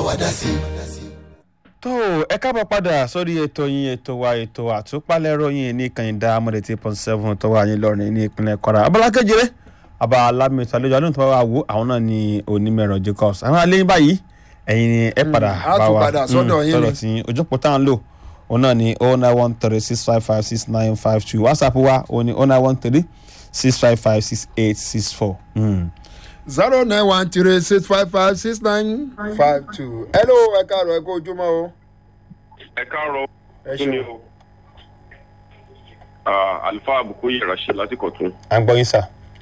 wa dá sí. tó ẹ káàbọ̀ padà sórí ètò yín ètò wa ètò àtúpalẹ̀rọ yín ní kànìdá amọ̀dé tí pọ́n seven tó wà yín lọ́rin ní ìpínlẹ̀ kwara abala kejìlé àbá alámìtọ́ àlejò àdúgbò tó bá wà wò àwọn náà ní onímọ̀ẹ̀rọ jacobs àwọn alẹ́ yín báyìí ẹ̀yin ni ẹ padà á bá tún wa padà sọ́dọ̀ yín sọ̀rọ̀ ni. tí ojókòó tá à ń lò òun náà ni oh nine one three six five five six nine five two whatsapp wa òun ni oh nine one three six five five six eight six four. zero nine one three six five five six nine five two. hello ẹ káàárọ̀ ẹ kó ojúmọ́ o. ẹ káàárọ̀ ẹ kí ni ṣeun. o Ah, àlùfáà àbùkù yẹra ṣe lásìkò tún à ń gbọ́ yín sà.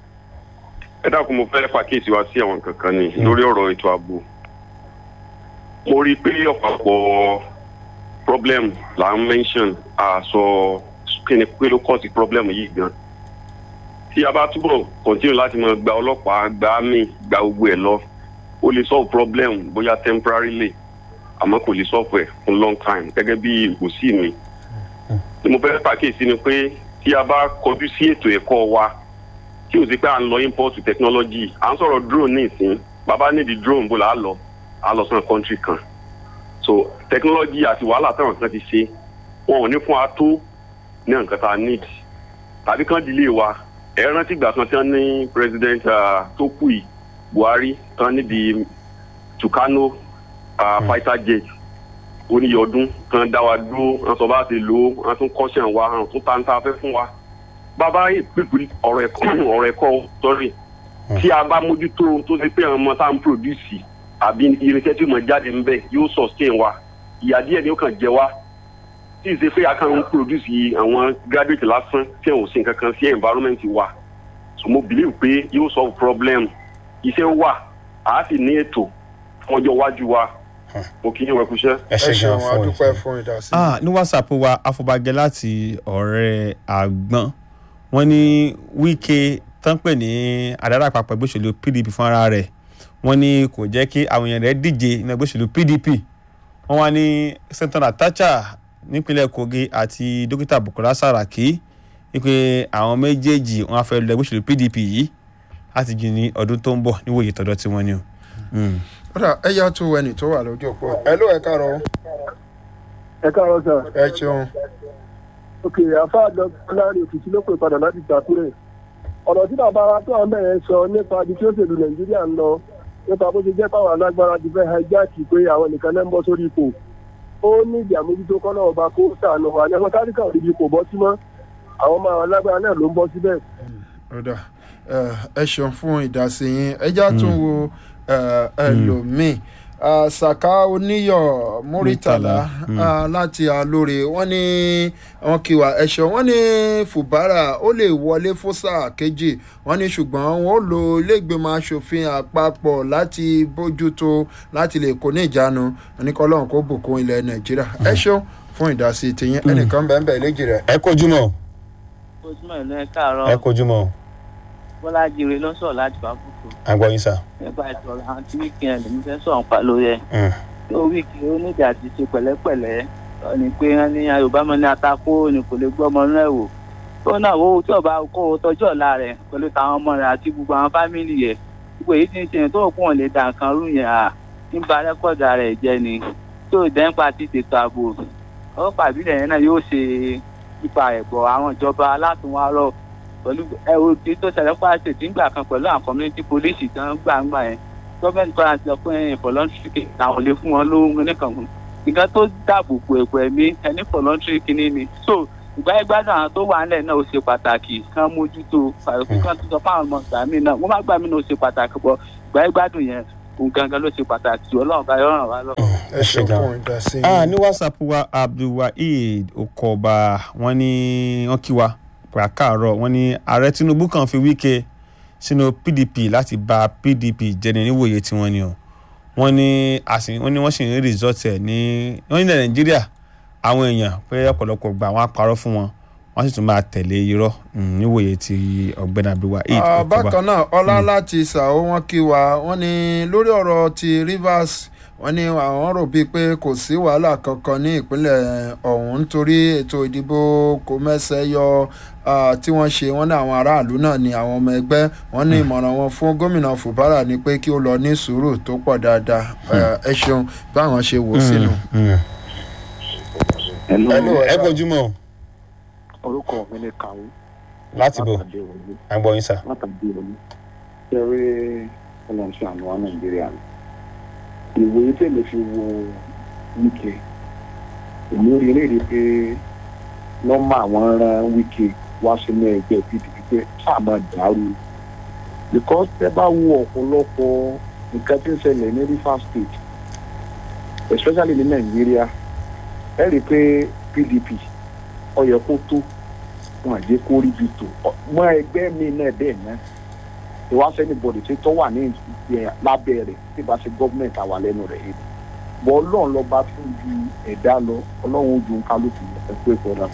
ẹ dákun mo fẹ́ pàkíyèsí wa sí àwọn kankan ni lórí ọ̀rọ̀ ètò ààbò mo rí i pé ọ̀pọ̀lọpọ̀ problem là ń mention àṣọ kí ni pé ló kọ́ sí problem yìí gan tí a bá túbọ̀ continue láti máa gba ọlọ́pàá gba army gba gbogbo ẹ̀ lọ ó lè solve problem bóyá temporarily àmọ́ kò lè solve ẹ̀ fún long time gẹ́gẹ́ bí ìgbòsí mi tí mo fẹ́ pàkíyèsí ni pé tí a bá kọjú sí ètò ẹ̀kọ́ wa tí o sì pé à ń lọ import technology à ń sọ̀rọ̀ drone ní ìsín bàbá nídìí drone bó la á lọ á lọ sọ́nà country kan so technology àti wàhálà táwọn kan ti ṣe wọn ò ní fún wa tó ní nǹkan tá a need tàbí kan delay wa ẹ rántí ìgbà kan tí wọn ní president ah, tó kù yìí buhari tán níbi tucano ah, fighter jet oníyẹ ọdún kan dá wa dúró wọn sọ bá ti lò ó wọn tún kọ́ṣẹ́ wa wọn tún táńtà fẹ́ fún wa bàbá ìpínpín ọ̀rọ̀ ẹ̀kọ́ ọ̀rọ̀ ẹ̀kọ́ sọ́rí tí a bá mójútó tó ṣe pé àwọn ọmọ tá à ń pòdùsì àbí irinṣẹ́ tí mo jáde ń bẹ̀ yóò sustain wa ìyá díẹ̀ ni ó kàn jẹ wá tí ì ṣe pé a kàn ń pòdùsì àwọn graduate lásán tí wọn ò ṣe nǹkan kan sí environment wa so mo believe pé yóò solve problem iṣẹ́ wà á sì ní ètò fún ọjọ́ iwájú wa mo kì í yẹn wẹ̀kúṣẹ́. ẹ ẹ ṣe ṣeun gan fún adúpẹ́ ìfẹ́. fún ìdásí. ah ní whatsapp wa afọbajẹ láti ọ̀rẹ́ àgbọn wọ́n ní wíkẹ́ tán pè ní àdára àpapọ̀ ẹgbẹ́ òṣèlú pdp fúnra rẹ̀ wọ́n ní kò jẹ́ kí àwọn èèyàn rẹ̀ díje ní ẹgbẹ́ òṣèlú pdp wọ́n wá ní sẹ́ńtọ́nà tacha nípínlẹ̀ kogi àti dókítà bukola saraki wípé àwọn méjèèjì wọ́n á fẹ́ lọ ẹgbẹ́ òṣèlú pdp yìí láti jìn ní ọdún tó ń bọ̀ níwòye tọ́dọ̀ tí wọ́n ní o. Mm. kódà ẹ yá tó ẹnì tó wà lójú òpó hello ẹ káàárọ̀ o. ẹ káàárọ̀ sà ẹ ṣeun. òkè àfa dr láàrin òkìtì ló pè padà láti ìtàkùrẹ̀ ọ̀rọ̀ tí bàbá wa tó àwọn bẹ̀rẹ̀ sọ nípa ibi tí ó ṣèlú nàìjíríà ń lọ nípa bó ṣe jẹ́ pàwọn alágbára ti fẹ́ hijack pé àwọn nìkan náà ń bọ́ sórí ipò ó ní ìdí àmójútó kọ́ náà ọba kó sànù wà ní ọmọ táríkà ò níbi kò bọ́ sí mọ́ àwọn ọmọ àwọn alágbára náà ló ń bọ́ síbẹ̀. kódà ẹ ẹ ṣeun fún ìdásí yín ẹ já tún wo ẹ, ẹlòmíì Ah, saka oníyọ muritala Mm. ah, láti alóore wọn ní wọn kí wa ẹṣọ wọn ní fubara ó lè wọlé fún sáà kejì wọn ní ṣùgbọ́n wọn ó lo iléègbèmọ̀ asòfin àpapọ̀ láti bójútó láti lè kó ní ìjánu oníkọlọ́hún kó bùkún ilẹ̀ nàìjíríà ẹ ṣeun fún ìdásí tìyín ẹnìkan bẹ́ẹ̀ bẹ́ẹ̀ léjì rẹ̀. ẹ kojúmọ́ ojúmọ̀ ìlú ẹ káàárọ̀ ẹ kojúmọ́ bọ́lá jíire ló ń sọ̀rọ̀ láti bá kúkú àgbọ̀ yín sà. nípa ètò ọ̀rọ̀ àwọn tí wíkẹ́ǹd lèmi fẹ́ sọ̀rọ̀ pa lórí ẹ̀ tó wíkì ó nídìí àti ṣe pẹ̀lẹ́pẹ̀lẹ́ sọ ni pé wọ́n ní yorùbá mọ́ ní atakó ni kò lè gbọ́ ọmọ inú ẹ̀ wò tó náà wo tí ọba kó o tọjú ọ̀la rẹ̀ pẹ̀lú táwọn ọmọ rẹ̀ àti gbogbo àwọn fámìlì yẹ gbogbo èyí tí ń ṣe tó kún wọn lè dà nǹkan rú yẹn à ń ba rẹ́kọ̀dà rẹ̀ jẹ́ ni tó dẹ́ńpà ti tètò ààbò ọlọ́pàá ìbílẹ̀ yẹn náà yóò ṣe ipa ẹ̀bọ̀ àwọn ìjọba alátùnwárọ̀ pẹ̀lú ẹ̀rọ tí tó ṣẹlẹ̀ pàṣẹ tí ń gbà kan pẹ̀lú àwọn community police tán gbàǹgbà yẹn gọ́ọ̀mẹ̀ntì kan àti ọ̀pọ̀ ẹ̀yìn voluntary làwọn lè fún wọn lóhun nìkan nǹkan tó dáàbò bo ẹ̀kọ́ ẹ̀mí ẹni voluntary kìíní ni so ìgbà ìgbádùn àwọn tó wà nílẹ̀ náà ó ṣe pàtàkì kán mójútó fàrùkù kan tó sọ fún àwọn ọmọ ìgbà mí náà wọ́n má gbà mí náà ó ṣe pàtàkì bọ̀ ìgbà ìgbádùn yẹn òun gangan ló ṣe pàtàkì jù ọlọ́run bá yọ̀ ràn wá lọ. ẹ ṣeun fún ìdásí ah yín. ní whatsapp wa abdulwaheed okoba wọn ní wọn kí wa pàrọ̀ káàárọ̀ wọn ní ààrẹ tinubu kan fi wíkẹ́ sínú pdp láti ba pdp jẹni níwòye tiwọn ni o wọn ní àsìn wọn ní wọn sì ń result ẹ ní wọn ní nàìjíríà àwọn èèyàn pé ọ̀pọ̀lọpọ̀ gbà wọn á parọ́ fún wọn wọn sì tún máa tẹ̀lé irọ́ mm, níwòye ti ọ̀gbẹ́ni abdulwaheed Ah, okoba bákan náà ọlá láti ṣàó wọn kí wa wọn ní lórí ọ̀rọ̀ ti rivers wọ́n ní àwọn rò bíi pé kò sí wàhálà kankan ní ìpínlẹ̀ ọ̀hún nítorí ètò ìdìbò kò mẹ́sẹ̀ yọ ah, tí wọ́n ṣe wọ́n ní àwọn aráàlú náà ní àwọn ọmọ ẹgbẹ́ wọ́n ní ìmọ̀ràn wọn fún gómìnà fubara ni pé kí ó lọ ní sùúrù tó pọ̀ dáadáa Eh, ẹ ṣeun báwọn ṣe wò ó sínú. Hello, ẹ bójúmọ́ o. orúkọ mi ni kàwé láti bò látàdé òní àgbọ̀ yín sà. látàdé òní kẹrẹ ọlọ́ọ̀ṣẹ́ àná wa nàìjíríà ni ìwòye tèmi fi wo wíkẹ èmi rí eléyìí pé nọ́mbà àwọn rán wíkẹ wá sínú ẹgbẹ́ pdp pé sáà máa dàrú because ẹ bá wo ọ̀pọ̀lọpọ̀ nǹkan tí ń ṣẹlẹ̀ ní rivers state especially ní nàìjíríà ẹ rí i pé pdp ó yẹ kó tó wọn àjẹ kó rí bi tó mọ ẹgbẹ́ mi náà bẹ́ẹ̀ náà ìwà sẹ́ni bọ̀dì tí tó wà ní ìyẹn lábẹ́ rẹ̀ tí bá ṣe gọ́ọ̀mẹ̀ntì àwà lẹ́nu rẹ̀ yìí bọ́ ọlọ́run lọ bá tún ju ẹ̀dá lọ ọlọ́run ojú kálukú ẹ̀kú ẹ̀kọ́ náà.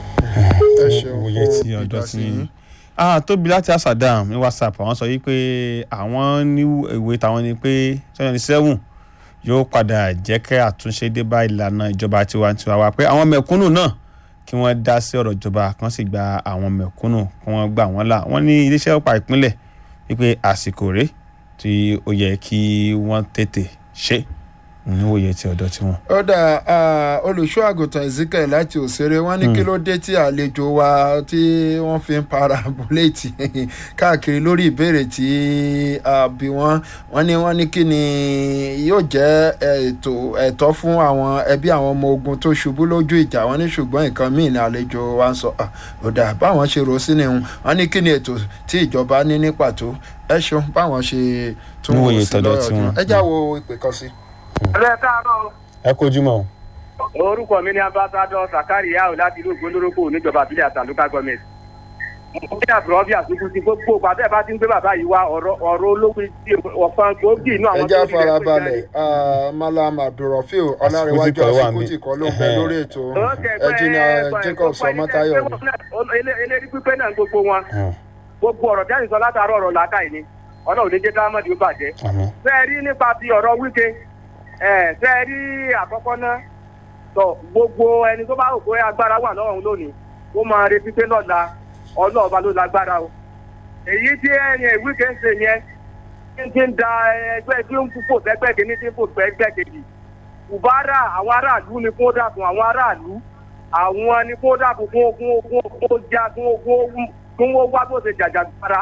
ẹ ṣeun òye fún tí ọ̀dọ́ ìdásí ti yín. ah tóbi láti asadam ní whatsapp àwọn sọ yìí pé àwọn ní ìwé táwọn ni pé twenty seven yóò padà jẹ́ kẹ́ àtúnṣe dé bá ìlànà ìjọba tiwantiwa wa pé àwọn mẹ̀kúnnù náà kí wọ́n dá sí ọ̀rọ̀ ìjọba kan sì gba àwọn mẹ̀kúnnù kí wọ́n gbà wọ́n là wọ́n ní iléeṣẹ́ ọ̀pá ìpínlẹ̀ wípé àsìkò rèé tí ó yẹ kí wọ́n tètè ṣe níwòye ti ọ̀dọ̀ tiwọn. ó dà olùṣọ́ àgùntàn ezekiel láti òṣèré wọn ní kí ló dé tí àlejò wa tí wọ́n fi ń para bùlẹ́ẹ̀tì káàkiri lórí ìbéèrè tí a bí wọ́n wọ́n ní wọ́n ní kí ni yóò jẹ́ ètò ẹ̀tọ́ fún àwọn ẹbí àwọn ọmọ ogun tó ṣubú lójú ìjà wọ́n ní ṣùgbọ́n nǹkan míì ní àlejò wa ń sọ Ah, ó dà báwọn ṣe rò sí ni wọ́n ní kí ni ètò tí ìjọba ní ní pàtó ẹ ṣeun báwọn ṣe tún wò Níwòye sí tọ̀dọ̀ lọ́yọ̀ tiwọn. ọdún ẹ já wo ìpè kan sí. ẹ káàárọ̀ ẹ kojú mọ́ o. orúkọ mi ni ambassadọ sakari yao láti ìlú ògbóndórókò níjọba àbílẹ̀ àtàlùkà gọọmenti. mo ní àbúrò bí àtúntò ti gbogbo bàbá ẹ bá ti ń gbé bàbá yìí wá ọ̀rọ̀ ọ̀rọ̀ olówó tí ọ̀kan gbòógì inú àwọn ẹ já tó rí rẹ̀ pé farabalẹ̀ jáde. ah, malam abdulrafil ọlárẹ̀wájú Àsìkò tí kò wà àsìkò tí kò ló ń bẹ mí. lórí ètò Ó kẹ̀ pé ẹjìnà ẹ- jacob gbogbo ẹni sọmọtayọ tẹ́- ni. ele- eléri pípé náà gbogbo wọn gbogbo ọ̀rọ̀ jáde sọ látàárọ̀ ọ̀rọ̀ làákàyè ni ọlọ́run ní jẹ́ dáhàmọ́dì ó bàjẹ́. àmọ́ fẹ́ẹ́ rí nípa ti ọ̀rọ̀ wíkẹ́ ẹ̀ fẹ́ẹ́ rí àkọ́kọ́ náà tọ gbogbo ẹni tó bá rò pé agbára wà lọ́rùn lónìí ó máa retí pé lọ́la ọlọ́ọ̀ba ló lágbára o èyí tí ẹni wíkẹ́ ń ṣe yẹn tí ń ti ń da ẹgbẹ́ tí ó ń fò sẹ́gbẹ́ kìíní tí ń fò sẹ́gbẹ́ kejì kùbárà àwọn aráàlú ni kó dàkún àwọn aráàlú àwọn ni kó dàkún kó kó kó kó já kó kó kó wọ́n wá bó ṣe jàjàgbara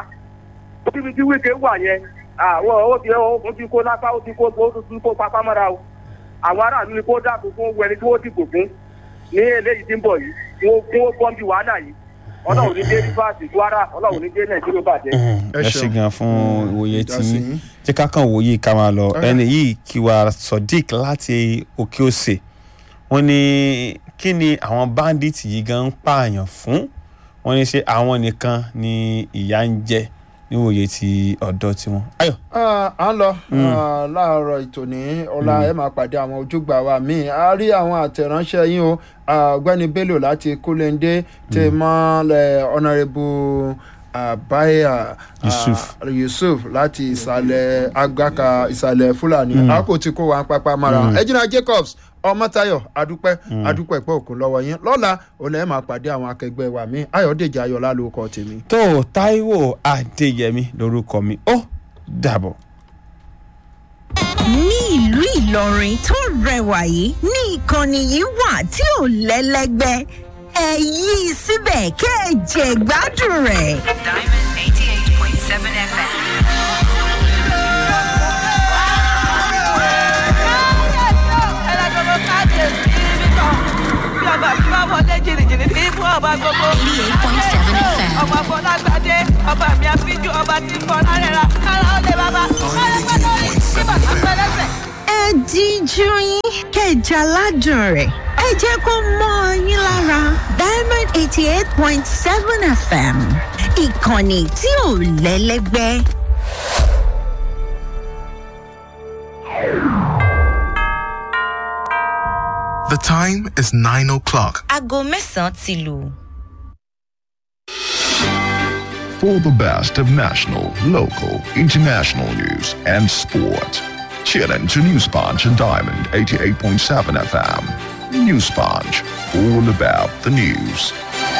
níbi tí wíkẹ́ wà yẹn àwọn ó ti ó ti kó lápá ó ti kó ó ti kó pápá mọ́ra o àwọn aráàlú ni kó dàpọ̀ fún wẹni tí wọ́n dìbò fún ní eléyìí tí ń bọ̀ yìí kí wọ́n kí wọ́n bọ́m̀bì wàhálà yìí ọlọ́run ní dé rivers kwara ọlọ́run ní dé nàìjíríà bàjẹ́. Ẹ ẹ ṣe ṣeun. gan fún ìwòye tí ìdásí yín. jẹ́ ká kàn wòye ká máa lọ Ọ̀yá. ẹni yìí kí wa sodiq láti òkè òsè wọ́n ní kí ni àwọn bandits yìí gan ń pààyàn fún wọ́n ní ṣé àwọn nìkan ni ìyà ń jẹ níwòye ti ọ̀dọ́ tiwọn. ayọ̀ Ah, à ń lọ ah, láàárọ̀ ìtòní ọ̀la ẹ máa pàdé àwọn ojúgbà wa míì a rí àwọn àtẹ̀ránṣẹ́ yín o Ah, ọ̀gbẹ́ni bello láti kúlẹ̀ndé tẹ̀ mọ́ ọ̀nàrẹ́bù àbáyà Yusuf. ah, yusuf láti ìsàlẹ̀ agbáka ìsàlẹ̀ fúlàní àkó tí kò wá ń pápá mara ẹ̀jìnà jacobs ọmọtayọ adúpẹ́ adúpẹ́ pọ̀ òkú lọ́wọ́ yín lọ́la òun ẹ̀ máa pàdé àwọn akẹgbẹ́ wa míì ayọ̀dèjì ayọ̀lá ló kọ́ tèmi. tó taiwo adéyẹmí lórúkọ mi ó dàbọ̀. ní ìlú ìlọrin tó rẹwà yìí ní ìkànnì yìí wà tí ò lẹ́lẹ́gbẹ́ ẹ yí i síbẹ̀ kẹ́ ẹ jẹ gbádùn rẹ̀. Diamond 88.7 FM. ọmọ afọlágbádé ọba mi àfijù ọba tí ń bọ lárẹ́ra kára ó lè bàbá kára pẹ́ lórí tí bàbá pẹ́ lẹ́sẹ̀. ẹ díjú yín kẹjà ládùn rẹ̀ ẹ jẹ́ kó mọ́ ọ yín lára diamond eighty eight point seven fm ìkànnì tí ò lẹ́lẹ́gbẹ́. The time is 9 o'clock. Aago mẹ́sàn-án ti lù. For the best of national, local, international news and sport. Tune in to News Punch and Diamond 88.7 FM. News Punch, all about the news.